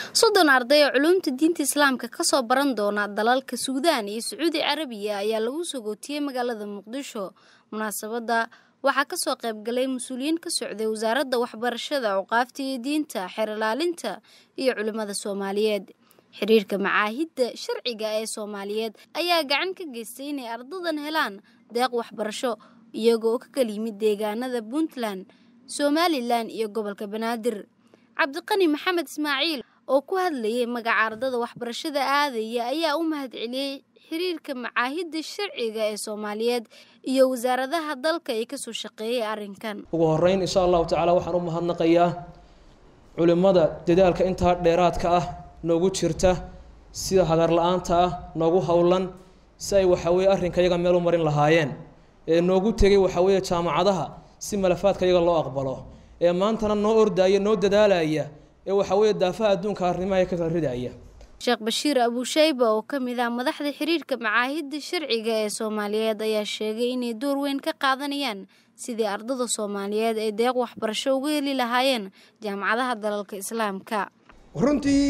soddon arday oo culuumta diinta islaamka kasoo baran doona dalalka suudaan iyo sacuudi carabiya ayaa lagu sogootiyey magaalada muqdisho munaasabadda waxaa kasoo qaybgalay mas-uuliyiin ka socday wasaaradda waxbarashada cuqaafta iyo diinta xeer ilaalinta iyo culimmada soomaaliyeed xiriirka macaahidda sharciga ee soomaaliyeed ayaa gacan ka geystay inay ardadan helaan deeq waxbarasho iyagoo ka kala yimid deegaanada puntland somalilan iyo gobolka banaadir cabdiqani maxamed ismaaciil oo ku hadlayay magaca ardada waxbarashada aadaya ayaa u mahad celiyey xiriirka macaahidda sharciga ee soomaaliyeed iyo wasaaradaha dalka ay kasoo shaqeeyay arrinkan ugu horeyn insha allahu tacaala waxaan u mahadnaqayaa culimmada dadaalka intaa dheeraadka ah noogu jirta sida hagar la-aanta ah noogu howlan si ay waxaweye arrinka iyaga meel u marin lahaayeen ee noogu tegay waxaweeye jaamacadaha si malafaadka iyaga loo aqbalo ee maantana noo ordaaya noo dadaalaya ee waxaweeye daafaha adduunka arrimaha ka kala ridaya sheekh bashiir abuushayba oo ka mid ah madaxda xiriirka macaahidda sharciga ee soomaaliyeed ayaa sheegay inay door weyn ka qaadanayaan sidii ardada soomaaliyeed ay deeq waxbarasho uga heli lahaayeen jaamacadaha dalalka islaamka runtii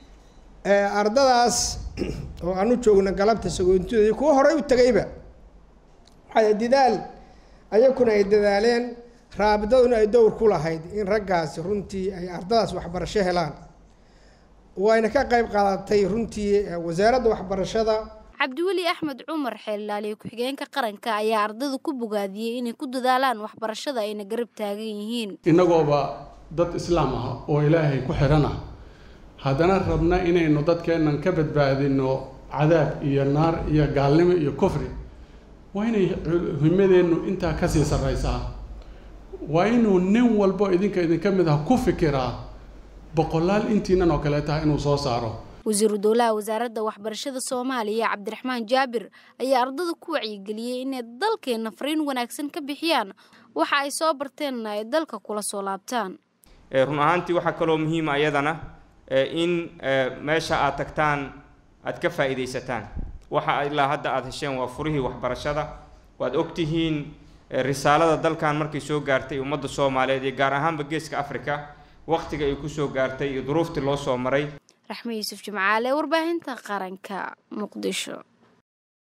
ardadaas oo aan u joogno galabta sagoontidooda kuwa horey u tegayba waxaa dadaal ayakuna ay dadaaleen raabidaduna ay dowr ku lahayd in raggaasi runtii ay ardadaas waxbarasho helaan wayna ka qayb qaadatay runtii wasaaradda waxbarashada cabdiweli axmed cumar xeellaaliye ku-xigeenka qaranka ayaa ardada ku bogaadiyey inay ku dadaalaan waxbarashada ayna garab taagan yihiin innagooba dad islaam ah oo ilaahay ku xidhan ah haddana rabna inaynu dadkeennan ka badbaadino cadaab iyo naar iyo gaalnimo iyo kufri waa inay himadeennu intaa kasii sarraysaa waa inuu nin walbo idinka idinka mid ah ku fikiraa boqolaal intiinan oo kale tahay inuu soo saaro wasiiru dowlaha wasaaradda waxbarashada soomaaliya cabdiraxmaan jaabir ayaa ardada ku wacyigeliyey inay dalkeenna fariin wanaagsan ka bixiyaan waxa ay soo barteenna ay dalka kula soo laabtaan run ahaantii waxaa kaloo muhiima iyadana in meesha aad tagtaan aad ka faa'iidaysataan waxa ilaa hadda aada hesheen waa furihii waxbarashada waad ogtihiin risaalada dalkan markay soo gaartay ummadda soomaaliyeed iyo gaar ahaanba geeska africa wakhtiga ay kusoo gaartay iyo duruuftii loo soo maray raxme yuusuf jimcaale warbaahinta qaranka muqdisho